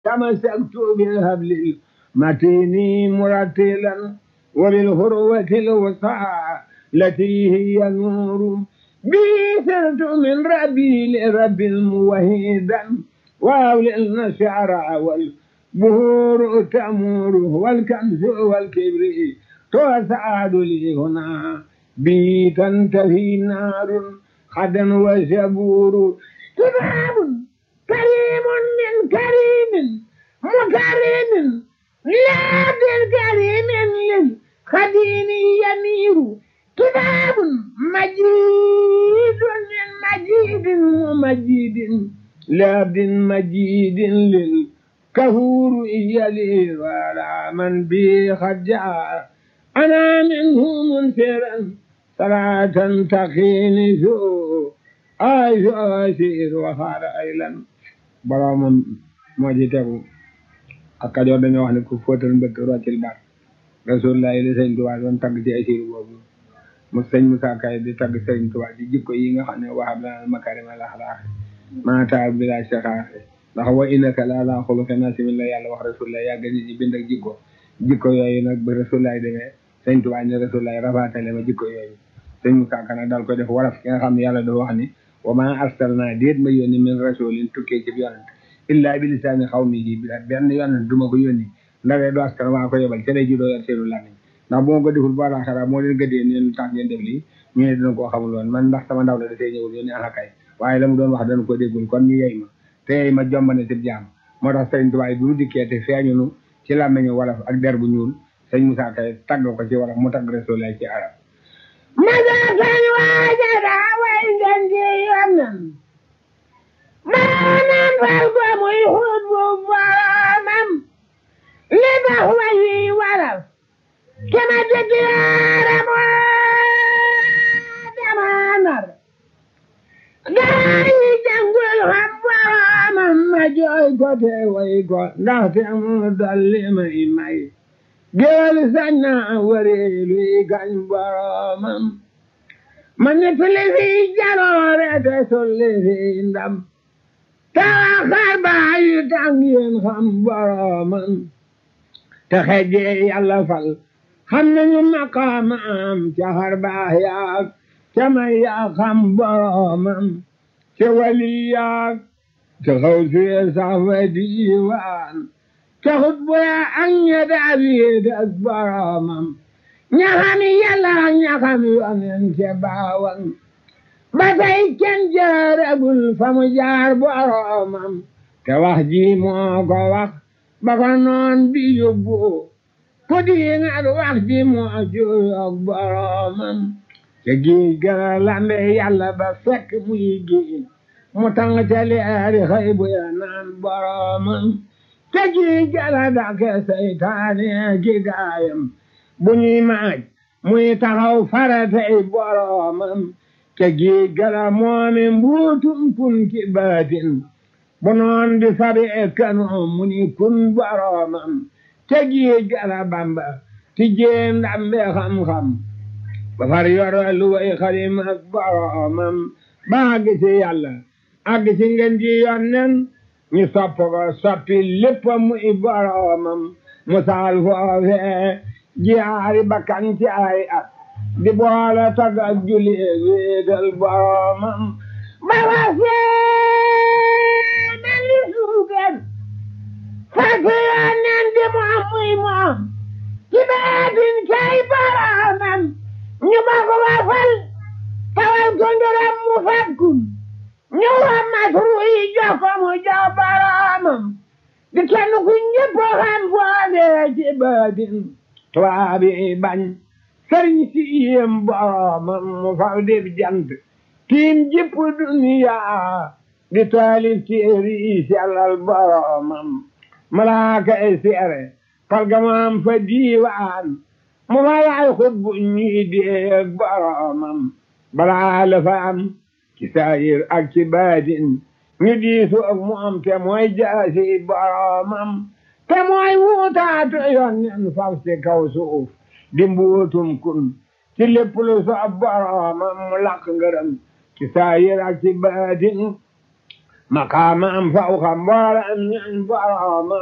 تمسكت بالهبل المتين مرتلا وبالهروة الوسعى التي هي النور بي سرت من ربي لرب موحدا وأولي النشعر والبهور تأمور والكنز والكبر تسعد لي هنا بي تنتهي نار خدا وشبور كتاب كريم من كريم مكرم لا بالكريم للخدين يمير كتاب مجيد من مجيد ومجيد لابد مجيد للكهور يلي ولا من بي خجع أنا منه منفرا صلاة تقيني سوء ay so asiir waxaara ay lan boroomam moo ci tegu ak kajoor dañoo wax ne ku fóotal mbëkk roccil bar rasulullah li sëñ Tuubaa doon tagg ci asiir boobu mu sëñ Musaa Kay di tagg sëñ Tuubaa ci jikko yi nga xam ne waxab lana makarima laxlaax maata bila saxaaxe ndax wa innaka la ala xuluqin asimin la yàlla wax rasulullah yàgg nit ñi bind ak jikko jikko yooyu nag ba rasulullah demee sëñ Tuubaa ne rasulullah rafaatale ma jikko yooyu sëñ Musaa Ka nag daal ko def waraf ki nga xam ne yàlla dafa wax ni wa ma arsalna déet ma yónni min rasulin tukkee ci yonent illa bi lisaani xawmihi bi benn yonent du ma ko yónni ndawee du askan waa ko yebal ca lay juddoo yor seenu làmmiñ ndax bu ma ko deful ba laaxara moo leen gëddee ne lu tax ngeen def lii ñu ne dina koo xamul woon man ndax sama ndaw la dafay ñëwul yónni alakay waaye la mu doon wax dana ko déggul kon ñu yey ma te yey ma jombane si jaam moo tax sëriñ Tuubaa bi mu dikkee te feeñunu ci làmmiñu wolof ak der bu ñuul sëñ Musaa Kay tagg ko ci wolof mu tagg Rasulullah ci arab masakan waajada way ngeen di yonnen maanaam fal ko muy xut bu boromam li tax way wi waral kema dëgg yaaram damanar gaa yi jàngul xam boromam ma jooy ko te way ko ndaxte mu dolli may may géwél sañ na wareelu yi gañ boromam ma nettali fi jaloore te solli fi ndam tawaxar baayu tàng yéen xam boromam te xejee yàlla fal xam nañu maqaamam ca xar baax yaag ca may yaa xam boromam ca wali yaag ca xaw suye sax fa diiwaan ca xut bu yaa ak ña daal yéet ak boromam ñaxami yàlla ñaxami yonen ca baawan ba tey kenn jaaragul fa mu jaar boromam te wax ji moo ko wax ba ko noon bi yóbbu ku diingat wax ji moo juyoog boromam te géej gara lambe yàlla ba fekk muy géej mu tàng ca leeri xëy bu ya naan boromam te géej gara dake seytaane ki gaayam bu ñuy maaj muy taxaw faratay boromam te géej gara moomi mbuutum kun ki baatin bu noon di sabi e kano mu ni kun boromam te géej gara bamba ti jéem ndambe xam-xam ba far yoro lu way xadim ak boromam ba àgg ci yàlla àgg ci ngeen ji yonnen ñu sopp ko soppi lépp muy boromam mu saal foofee jiyaari bakkan ci ay at di boole tag ak julli wéetal boromam ba wasee mel ni suugar fekk yonnen di moom muy moom ci baatin kay boromam ñu ma ko wafal tawal ko ngërëm mu fakkun ñu wa masru yi jox ko mu jox boromam di kenn ku ñëpp xam boole ci baatin tubaab yi bañ sëriñ si yéem boromam mu faw dib jant tiim jëpp duniya di taalif téeri yi sellal boromam malaaka ay seere palgamam fa diiwaan mu fa yaay xut bu ñuy déeg boromam balaa la fa am ci saayir ak ci baatin ñu diisu ak mu am te mooy jaasi boromam te mooy wuutaatu yoon nen faf ci kaw suuf di mbuutum kun ci lépp lu soob boromam mu laq ngërëm ci saayir ak ci baatin maqaamam fawqa mboolam ñañ borooma